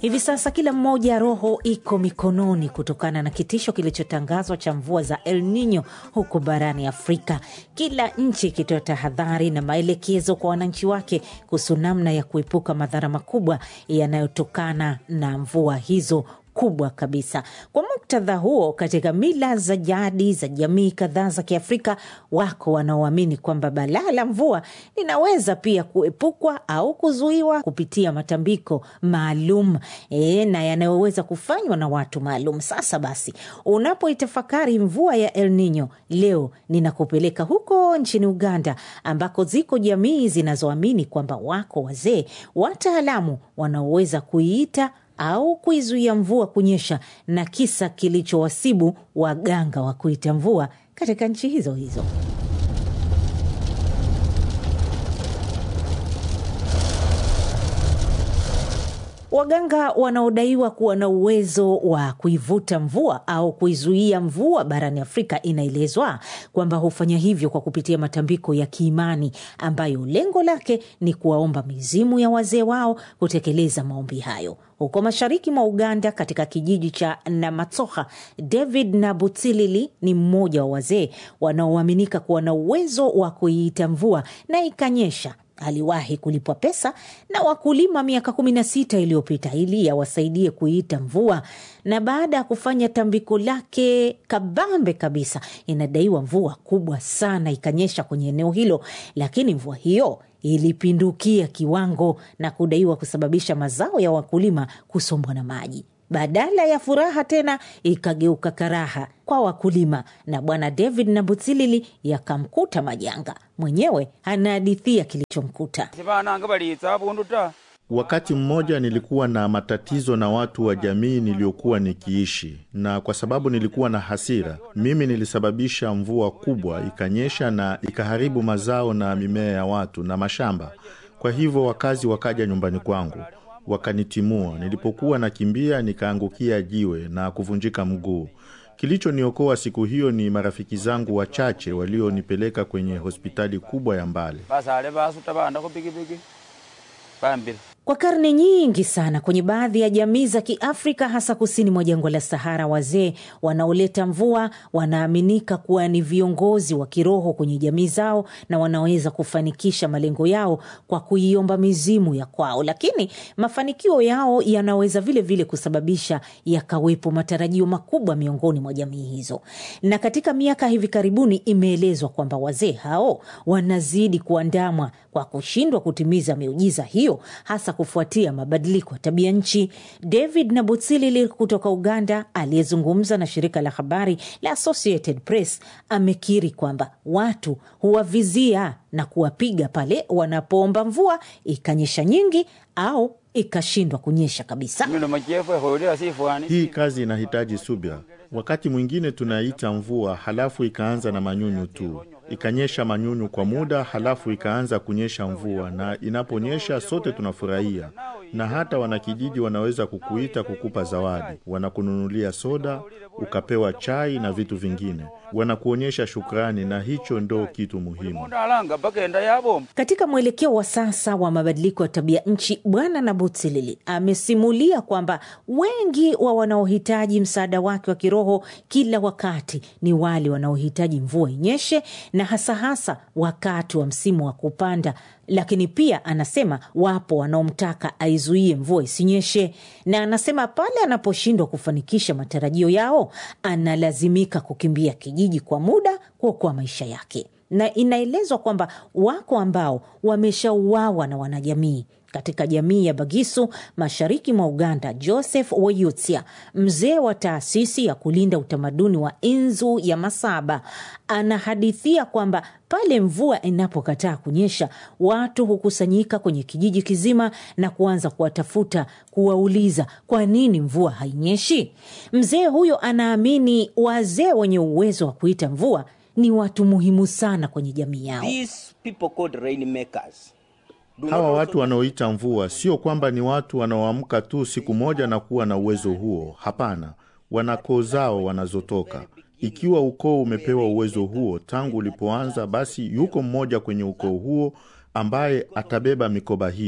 Hivi sasa kila mmoja roho iko mikononi kutokana na kitisho kilichotangazwa cha mvua za El Nino huko barani Afrika, kila nchi ikitoa tahadhari na maelekezo kwa wananchi wake kuhusu namna ya kuepuka madhara makubwa yanayotokana na mvua hizo kubwa kabisa. Kwa muktadha huo, katika mila za jadi za jamii kadhaa za Kiafrika, wako wanaoamini kwamba balaa la mvua linaweza pia kuepukwa au kuzuiwa kupitia matambiko maalum e, na yanayoweza kufanywa na watu maalum. Sasa basi, unapoitafakari mvua ya El Nino leo, ninakupeleka huko nchini Uganda ambako ziko jamii zinazoamini kwamba wako wazee wataalamu wanaoweza kuiita au kuizuia mvua kunyesha na kisa kilichowasibu waganga wa kuita mvua katika nchi hizo hizo. Waganga wanaodaiwa kuwa na uwezo wa kuivuta mvua au kuizuia mvua barani Afrika, inaelezwa kwamba hufanya hivyo kwa kupitia matambiko ya kiimani ambayo lengo lake ni kuwaomba mizimu ya wazee wao kutekeleza maombi hayo. Huko mashariki mwa Uganda, katika kijiji cha Namatsoha, David Nabutsilili ni mmoja wa wazee wanaoaminika kuwa na uwezo wa kuiita mvua na ikanyesha. Aliwahi kulipwa pesa na wakulima miaka kumi na sita iliyopita ili awasaidie kuiita mvua, na baada ya kufanya tambiko lake kabambe kabisa, inadaiwa mvua kubwa sana ikanyesha kwenye eneo hilo, lakini mvua hiyo ilipindukia kiwango na kudaiwa kusababisha mazao ya wakulima kusombwa na maji. Badala ya furaha tena ikageuka karaha kwa wakulima, na bwana David Nabutsilili yakamkuta majanga. Mwenyewe anahadithia kilichomkuta. Wakati mmoja nilikuwa na matatizo na watu wa jamii niliyokuwa nikiishi, na kwa sababu nilikuwa na hasira, mimi nilisababisha mvua kubwa ikanyesha na ikaharibu mazao na mimea ya watu na mashamba. Kwa hivyo wakazi wakaja nyumbani kwangu wakanitimua. Nilipokuwa nakimbia, nikaangukia jiwe na kuvunjika mguu. Kilichoniokoa siku hiyo ni marafiki zangu wachache walionipeleka kwenye hospitali kubwa ya mbali. Kwa karne nyingi sana kwenye baadhi ya jamii za Kiafrika, hasa kusini mwa jangwa la Sahara, wazee wanaoleta mvua wanaaminika kuwa ni viongozi wa kiroho kwenye jamii zao na wanaweza kufanikisha malengo yao kwa kuiomba mizimu ya kwao, lakini mafanikio yao yanaweza vile vile kusababisha yakawepo matarajio makubwa miongoni mwa jamii hizo. Na katika miaka hivi karibuni imeelezwa kwamba wazee hao wanazidi kuandamwa kwa kushindwa kutimiza miujiza hiyo hasa kufuatia mabadiliko ya tabia nchi. David Nabutsilili kutoka Uganda, aliyezungumza na shirika la habari la Associated Press, amekiri kwamba watu huwavizia na kuwapiga pale wanapoomba mvua ikanyesha nyingi au ikashindwa kunyesha kabisa. Hii kazi inahitaji subira. Wakati mwingine tunaita mvua, halafu ikaanza na manyunyu tu, ikanyesha manyunyu kwa muda, halafu ikaanza kunyesha mvua, na inaponyesha sote tunafurahia. Na hata wanakijiji wanaweza kukuita kukupa zawadi, wanakununulia soda, ukapewa chai na vitu vingine, wanakuonyesha shukrani, na hicho ndo kitu muhimu. Katika mwelekeo wa sasa wa mabadiliko ya tabia nchi, Bwana Nabutsilili amesimulia kwamba wengi wa wanaohitaji msaada wake wa kiroho kila wakati ni wale wanaohitaji mvua inyeshe, na hasa hasa wakati wa msimu wa kupanda. Lakini pia anasema wapo wanaomtaka aizuie mvua isinyeshe, na anasema pale anaposhindwa kufanikisha matarajio yao analazimika kukimbia kijiji kwa muda kuokoa maisha yake na inaelezwa kwamba wako ambao wameshauawa na wanajamii. Katika jamii ya Bagisu mashariki mwa Uganda, Joseph Weyutsia, mzee wa taasisi ya kulinda utamaduni wa Inzu ya Masaba, anahadithia kwamba pale mvua inapokataa kunyesha, watu hukusanyika kwenye kijiji kizima na kuanza kuwatafuta, kuwauliza kwa nini mvua hainyeshi. Mzee huyo anaamini wazee wenye uwezo wa kuita mvua ni watu muhimu sana kwenye jamii yao. Hawa watu wanaoita mvua sio kwamba ni watu wanaoamka tu siku moja na kuwa na uwezo huo. Hapana, wana koo zao wanazotoka. Ikiwa ukoo umepewa uwezo huo tangu ulipoanza, basi yuko mmoja kwenye ukoo huo ambaye atabeba mikoba hiyo,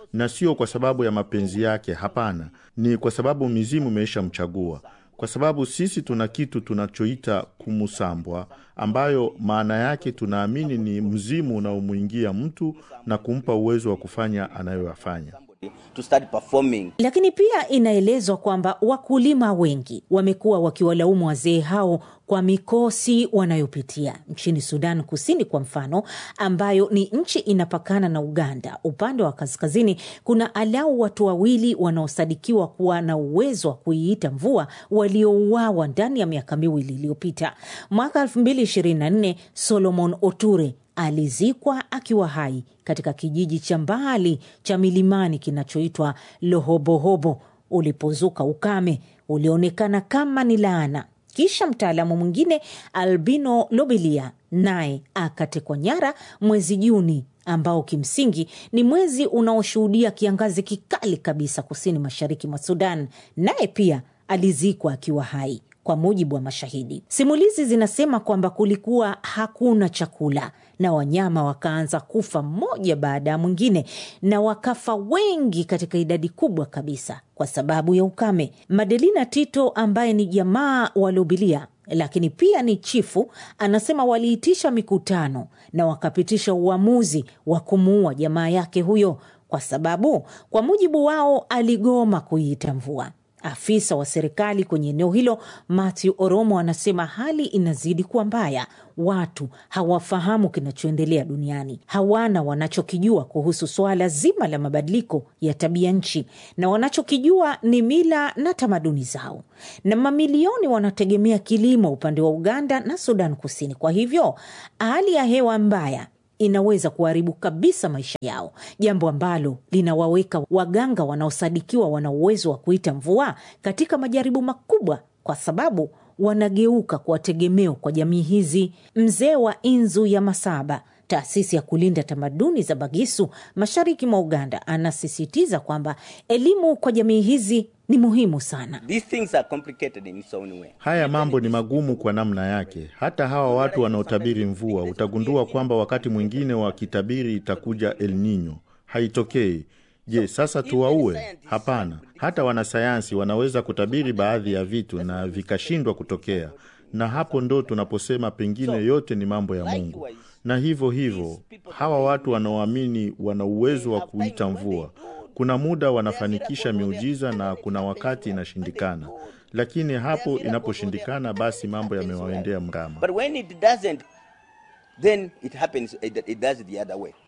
na sio kwa sababu ya mapenzi yake. Hapana, ni kwa sababu mizimu imeishamchagua kwa sababu sisi tuna kitu tunachoita kumusambwa, ambayo maana yake tunaamini ni mzimu unaomwingia mtu na kumpa uwezo wa kufanya anayoyafanya. to start performing. Lakini pia inaelezwa kwamba wakulima wengi wamekuwa wakiwalaumu wazee hao kwa mikosi wanayopitia nchini Sudan Kusini, kwa mfano, ambayo ni nchi inapakana na Uganda. Upande wa kaskazini kuna alau watu wawili wanaosadikiwa kuwa na uwezo wa kuiita mvua waliouawa ndani ya miaka miwili iliyopita. Mwaka 2024 Solomon Oture alizikwa akiwa hai katika kijiji cha mbali cha milimani kinachoitwa Lohobohobo. Ulipozuka ukame ulionekana kama ni laana. Kisha mtaalamu mwingine Albino Lobelia naye akatekwa nyara mwezi Juni, ambao kimsingi ni mwezi unaoshuhudia kiangazi kikali kabisa kusini mashariki mwa Sudan, naye pia alizikwa akiwa hai kwa mujibu wa mashahidi. Simulizi zinasema kwamba kulikuwa hakuna chakula na wanyama wakaanza kufa mmoja baada ya mwingine, na wakafa wengi katika idadi kubwa kabisa kwa sababu ya ukame. Madelina Tito ambaye ni jamaa wa Lobilia lakini pia ni chifu, anasema waliitisha mikutano na wakapitisha uamuzi wa kumuua jamaa yake huyo, kwa sababu kwa mujibu wao aligoma kuiita mvua. Afisa wa serikali kwenye eneo hilo Matthew Oromo anasema hali inazidi kuwa mbaya. Watu hawafahamu kinachoendelea duniani, hawana wanachokijua kuhusu suala zima la mabadiliko ya tabia nchi, na wanachokijua ni mila na tamaduni zao, na mamilioni wanategemea kilimo upande wa Uganda na Sudan Kusini. Kwa hivyo hali ya hewa mbaya inaweza kuharibu kabisa maisha yao, jambo ambalo linawaweka waganga wanaosadikiwa wana uwezo wa kuita mvua katika majaribu makubwa, kwa sababu wanageuka kuwa tegemeo kwa jamii hizi. Mzee wa Inzu ya Masaba, taasisi ya kulinda tamaduni za Bagisu mashariki mwa Uganda, anasisitiza kwamba elimu kwa jamii hizi ni muhimu sana. These things are complicated in its own way. Haya mambo ni magumu kwa namna yake. Hata hawa watu wanaotabiri mvua, utagundua kwamba wakati mwingine wakitabiri itakuja El Nino, haitokei. Je, sasa tuwaue? Hapana. Hata wanasayansi wanaweza kutabiri baadhi ya vitu na vikashindwa kutokea, na hapo ndo tunaposema pengine yote ni mambo ya Mungu. Na hivyo hivyo hawa watu wanaoamini wana uwezo wa kuita mvua kuna muda wanafanikisha miujiza na kuna wakati inashindikana, lakini hapo inaposhindikana, basi mambo yamewaendea mrama. But when it doesn't, then it happens, it, it does the other way.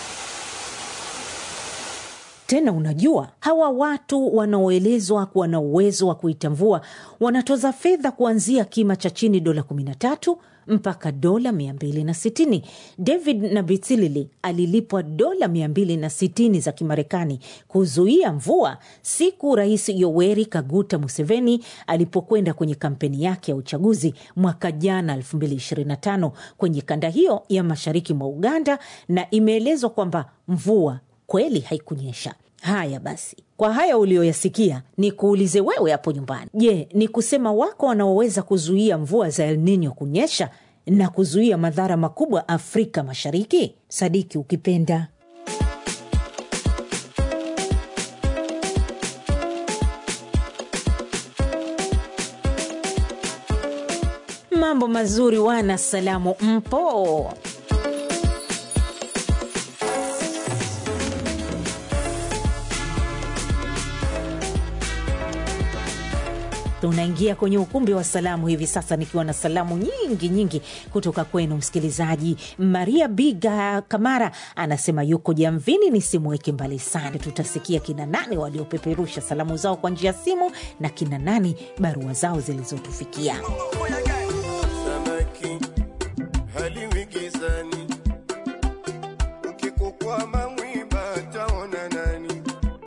Tena unajua, hawa watu wanaoelezwa kuwa na uwezo wa kuita mvua wanatoza fedha kuanzia kima cha chini dola 13 mpaka dola 260. David Nabitilili alilipwa dola 260 za Kimarekani kuzuia mvua siku Rais Yoweri Kaguta Museveni alipokwenda kwenye kampeni yake ya uchaguzi mwaka jana 2025 kwenye kanda hiyo ya mashariki mwa Uganda, na imeelezwa kwamba mvua kweli haikunyesha. Haya basi, kwa haya uliyoyasikia, ni kuulize wewe hapo nyumbani. Je, ni kusema wako wanaoweza kuzuia mvua za El Nino kunyesha na kuzuia madhara makubwa Afrika Mashariki? Sadiki ukipenda. Mambo mazuri, wana salamu, mpo? Tunaingia kwenye ukumbi wa salamu hivi sasa, nikiwa na salamu nyingi nyingi kutoka kwenu msikilizaji. Maria Biga Kamara anasema yuko Jamvini, nisimweke mbali sana. Tutasikia kina nani waliopeperusha salamu zao kwa njia ya simu na kina nani barua zao zilizotufikia. Samaki haliwi gizani, ukikukwama mwiba taona nani?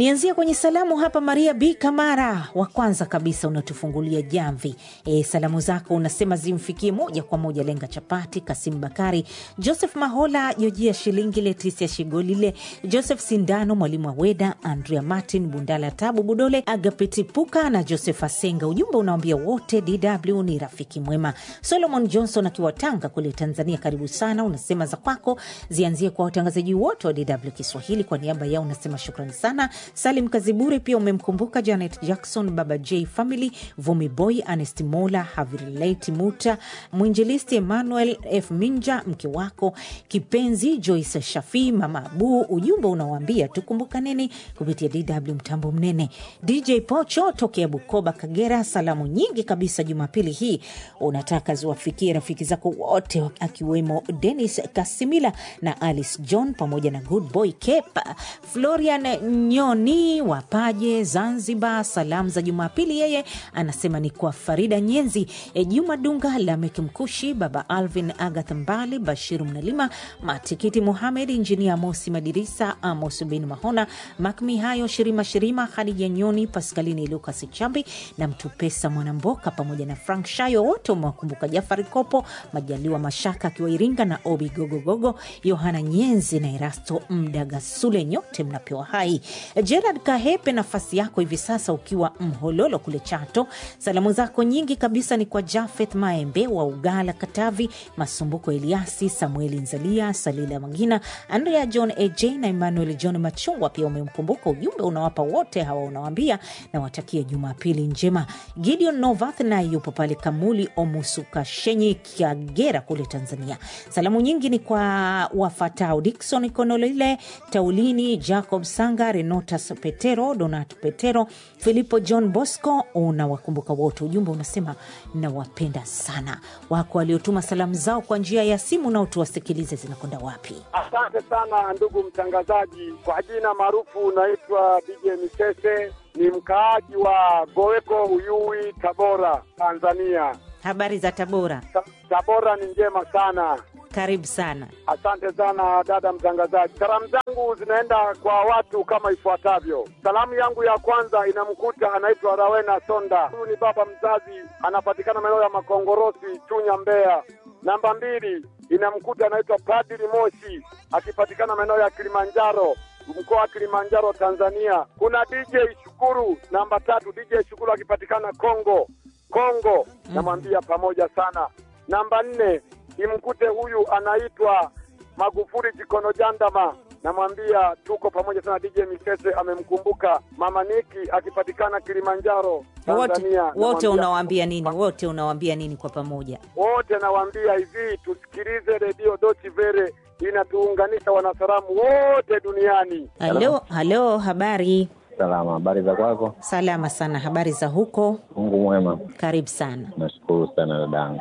Nianzie kwenye salamu hapa. Maria B Kamara wa kwanza kabisa unatufungulia jamvi. E, salamu zako unasema zimfikie moja kwa moja Lenga Chapati, Kasim Bakari, Joseph Mahola, Jojia Shilingi, Letisia Shigolile, Joseph Sindano, Mwalimu Aweda, Andrea Martin, Bundala Tabu Budole, Agapiti Puka na Joseph Asenga. Ujumbe unawambia wote DW ni rafiki mwema. Solomon Johnson akiwa Tanga kule Tanzania, karibu sana. Unasema za kwako zianzie kwa watangazaji wote wa DW Kiswahili. Kwa niaba yao unasema shukrani sana. Salim Kazibure pia umemkumbuka Janet Jackson, Baba J Family, Vumi Boy, Anest Mola, Havileti Muta, mwinjilisti Emmanuel F Minja, mke wako kipenzi Joyce Shafii, Mama Abu. Ujumbe unawaambia tukumbukaneni kupitia DW mtambo mnene. DJ Pocho tokea Bukoba, Kagera, salamu nyingi kabisa Jumapili hii unataka ziwafikie rafiki zako wote akiwemo Denis Kasimila na Alice John pamoja na Good Boy Kepa Florian Nyoni wapaje Zanzibar. Salamu za Jumapili yeye anasema ni kwa Farida Nyenzi, e, Juma Dunga, Lamek Mkushi, Baba Alvin, Agath Mbali, Bashiru Mnalima, Matikiti Muhamed, Injinia Mosi Madirisa, Amos bin Mahona, Makmi Hayo, Shirima Shirima, Hadija Nyoni, Paskalini Lukas Chambi na Mtupesa Mwanamboka pamoja na Frank Shayo, wote umewakumbuka. Jafari Kopo, Majaliwa Mashaka akiwa Iringa na Obi Gogogogo, Yohana Nyenzi na Erasto Mdagasule, nyote mnapewa hai. Gerard Kahepe, nafasi yako hivi sasa ukiwa Mhololo kule Chato. Salamu zako nyingi kabisa ni kwa Jafeth Maembe wa Ugala Katavi, Masumbuko Eliasi, Samueli Nzalia, Salila Magina, Andrea John AJ na Emmanuel John Machungwa. Pia umemkumbuka, ujumbe unawapa wote hawa, unawambia na watakia Jumapili njema. Gideon Novath naye yupo pale Kamuli Omusukashenyi, Kagera kule Tanzania. Salamu nyingi ni kwa wafatao Dikson Konolile, Taulini Jacob Sanga, Renotas Petero, Donat Petero, Filipo John Bosco, unawakumbuka wote. Ujumbe unasema nawapenda sana. Wako waliotuma salamu zao kwa njia ya simu, nao tuwasikilize zinakwenda wapi. Asante sana ndugu mtangazaji. Kwa jina maarufu naitwa DJ Misese, ni mkaaji wa Goweko, Uyui, Tabora, Tanzania. Habari za Tabora? Ta- Tabora ni njema sana. Karibu sana. Asante sana dada mtangazaji. Salamu zangu zinaenda kwa watu kama ifuatavyo. Salamu yangu ya kwanza inamkuta anaitwa Rawena Sonda, huyu ni baba mzazi, anapatikana maeneo ya Makongorosi, Chunya, Mbeya. Namba mbili inamkuta anaitwa Padri Moshi, akipatikana maeneo ya Kilimanjaro, mkoa wa Kilimanjaro, Tanzania. Kuna DJ Shukuru, namba tatu, DJ Shukuru akipatikana Kongo, Kongo, namwambia pamoja sana. Namba nne imkute huyu anaitwa Magufuli Jikono Jandama, namwambia tuko pamoja sana. DJ Misese amemkumbuka mama Niki akipatikana Kilimanjaro, Wote, Tanzania. wote Namwambia- unawaambia nini? Wote unawaambia nini kwa pamoja? wote nawaambia hivi, tusikilize redio Dochi Vere, inatuunganisha wanasalamu wote duniani. Halo, halo, habari? Salama, habari za kwako? Salama sana. Habari za huko? Mungu mwema, Karibu sana. nashukuru sana dadangu.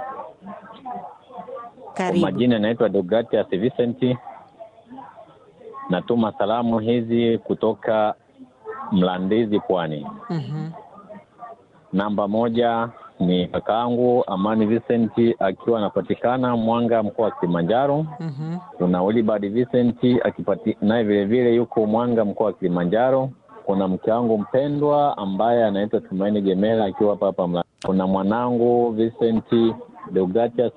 Kwa Karibu. majina naitwa Deogratias Vincent, natuma salamu hizi kutoka Mlandizi, Pwani. Mhm. Namba moja ni kakaangu Amani Vincent akiwa anapatikana Mwanga, mkoa wa Kilimanjaro. Mhm. Kuna Wilibard Vincent akipati naye vile vile yuko Mwanga, mkoa wa Kilimanjaro. Kuna mke wangu mpendwa ambaye anaitwa Tumaini Gemela akiwa hapa hapa Mla. Kuna mwanangu Vincent Deogratias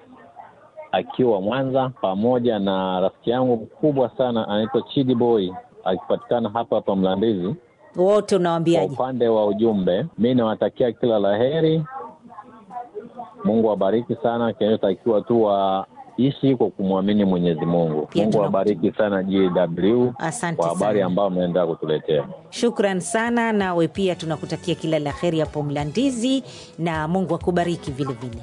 akiwa Mwanza, pamoja na rafiki yangu mkubwa sana anaitwa Chidi Boy akipatikana hapa hapa Mlandizi. Wote Kwa unawaambiaje? upande wa ujumbe, mi nawatakia kila la heri. Mungu awabariki sana, kinachotakiwa tu waishi kwa kumwamini Mwenyezi Mungu. Pia Mungu tuna- awabariki sana GW Asante kwa habari sana. ambayo mnaendelea kutuletea. Shukran sana, nawe pia tunakutakia kila la heri hapo Mlandizi, na Mungu akubariki vile vile.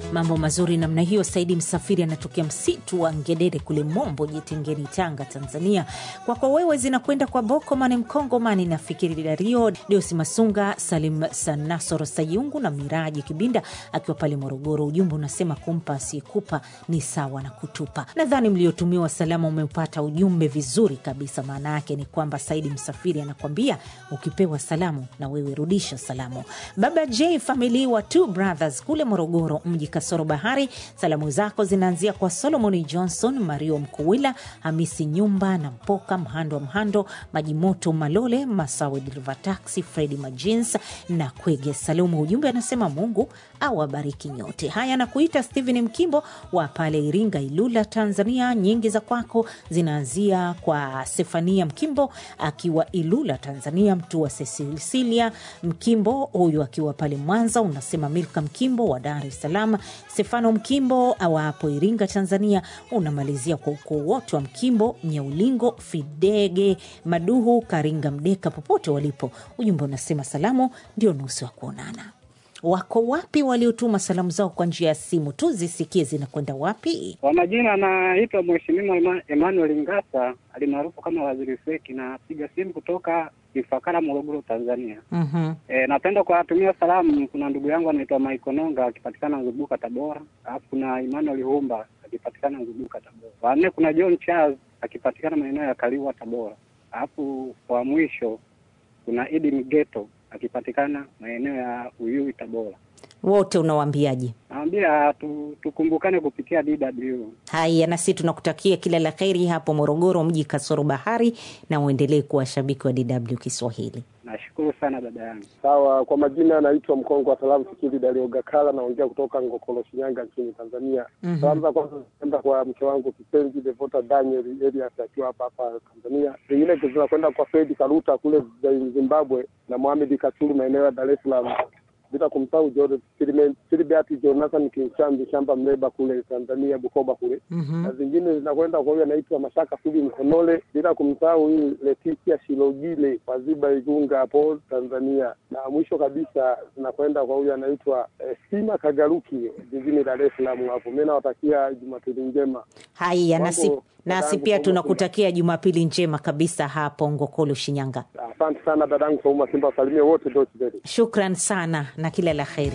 Mambo mazuri namna hiyo. Saidi Msafiri anatokea msitu wa Ngedere kule Mombo, Jitengeni, Tanga, Tanzania. Kwako wewe zinakwenda kwa Bokomani Mkongomani na Fikiri Dario, Deusi Masunga, Salim Sanasoro Sayungu na Miraji Kibinda akiwa pale Morogoro. Ujumbe unasema kumpa asiyekupa ni sawa na kutupa. Nadhani mliotumiwa salamu umeupata ujumbe vizuri kabisa. Maana yake ni kwamba Saidi Msafiri anakwambia ukipewa salamu na wewe rudisha salamu. Baba J famili wa Two Brothers kule Morogoro mji kasoro bahari, salamu zako zinaanzia kwa Solomon Johnson, Mario Mkuwila, Hamisi Nyumba na Mpoka Mhando wa Mhando, Majimoto Malole, Masawe Dereva Taxi, Fredi Majins na Kwege Salumu. Ujumbe anasema Mungu awabariki nyote. Haya, na kuita Stephen Mkimbo wa pale Iringa, Ilula, Tanzania. Nyingi za kwako zinaanzia kwa Sefania Mkimbo akiwa Ilula, Tanzania, mtu wa Cecilia Mkimbo huyu akiwa pale Mwanza. Unasema Milka Mkimbo wa Dar es Salaam, Stefano Mkimbo awapo Iringa, Tanzania. Unamalizia kwa ukoo wote wa Mkimbo, Nyaulingo, Fidege, Maduhu, Karinga, Mdeka, popote walipo. Ujumbe unasema salamu ndio nusu ya kuonana. Wako wapi waliotuma salamu zao kwa njia ya simu? Tuzisikie zinakwenda wapi. Kwa majina anaitwa Mheshimiwa Ema- Emmanuel Ngasa alimaarufu kama Waziri Feki, napiga simu kutoka Ifakara, Morogoro, Tanzania. Mhm. E, napenda kuwatumia salamu. Kuna ndugu yangu anaitwa Maiko Nonga akipatikana Nzubuka, Tabora, alafu kuna Emmanuel Humba akipatikana Nzubuka, Tabora. Wanne kuna John Charles akipatikana maeneo ya Kaliua, Tabora, alafu kwa mwisho kuna Idi Mgeto akipatikana maeneo ya Uyui, Tabora. Wote unawaambiaje? Nawambia tu, tukumbukane kupitia DW. Haya, nasi tunakutakia kila la kheri hapo Morogoro, mji kasoro bahari, na uendelee kuwa shabiki wa DW Kiswahili. Nashukuru sana dada yangu. Sawa, kwa majina anaitwa Mkongo wa Salamu Fikiri Dario Gakala, naongea kutoka Ngokolo, Shinyanga nchini Tanzania. Mhm. Salamu za kwanza zinaenda kwa mke wangu kipenzi Devota Daniel Elias akiwa hapa hapa Tanzania. Zingine zinakwenda kwa Fredi Karuta kule Zimbabwe na Mohamed Kasulu maeneo ya Dar es Salaam, bila kumsahau Joseph Filiment- Filibert Jonathan Kinchambi shamba Mleba kule Tanzania, Bukoba kule Mhm. na zingine zinakwenda kwa huyu anaitwa Mashaka Subi Mkonole, bila kumsahau huyu Leticia Shilogile Waziba Igunga hapo Tanzania, na mwisho kabisa zinakwenda kwa huyu anaitwa eh, Sima Kagaruki jijini Dar es Salaam hapo. Mi nawatakia Jumapili njema. Haya, nasi, Mambo, nasi dadangu, pia Sauma tunakutakia Jumapili njema kabisa hapo Ngokolo, Shinyanga. Asante sana dadangu Sauma Simba, wasalimie wote Deutsche Welle. Shukran sana na kila la kheri.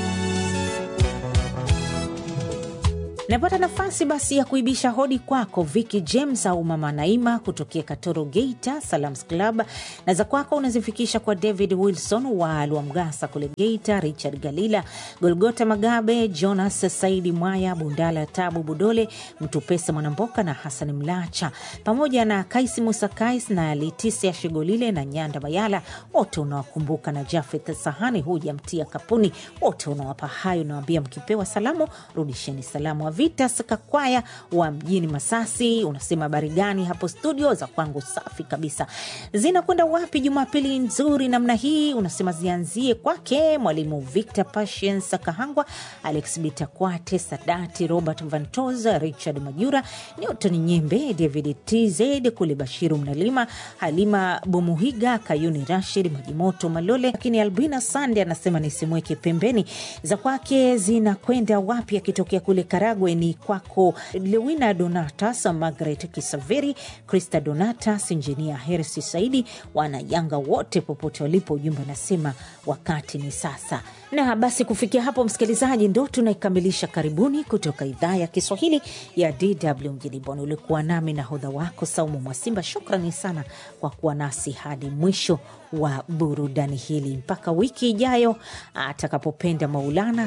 Napata nafasi basi ya kuibisha hodi kwako Viki James au Mama Naima kutokea Katoro, Geita Salams Club, na za kwako unazifikisha kwa David Wilson wa Lwamgasa kule Geita, Richard Galila, Golgota Magabe, Jonas Saidi Mwaya, Bundala Tabu Budole, Mtupesa Mwanamboka na Hassan Mlacha, pamoja na Kaisi Musa Kais na Letisia Shigolile na Nyanda Mayala, wote unawakumbuka na Jafeth Sahani, huja mtia kapuni, wote unawapa hayo, unawambia mkipewa salamu rudisheni salamu. Avitas Kakwaya wa mjini Masasi unasema habari gani hapo studio? Za kwangu safi kabisa. Zinakwenda wapi Jumapili nzuri namna hii? Unasema zianzie kwake mwalimu Victor Patience Kahangwa, Alex Bitakwate, Sadati Robert Vantos, Richard Majura, Newton Nyembe, David TZ kule Bashiru Mnalima, Halima Bomuhiga, Kayuni Rashid, Majimoto Malole. Lakini Albina Sande anasema nisimweke pembeni. Za kwake zinakwenda wapi? Akitokea kule Karagwe ni kwako Lewina Donatas, Margaret Kisaveri, Krista Donatas, Injinia Hersi Saidi, wana Yanga wote popote walipo. Ujumbe anasema wakati ni sasa. Na basi kufikia hapo, msikilizaji, ndo tunaikamilisha karibuni kutoka idhaa ya Kiswahili ya DW mjini Bonn. Ulikuwa nami na hodha wako Saumu Mwasimba. Shukrani sana kwa kuwa nasi hadi mwisho wa burudani hili. Mpaka wiki ijayo atakapopenda Maulana.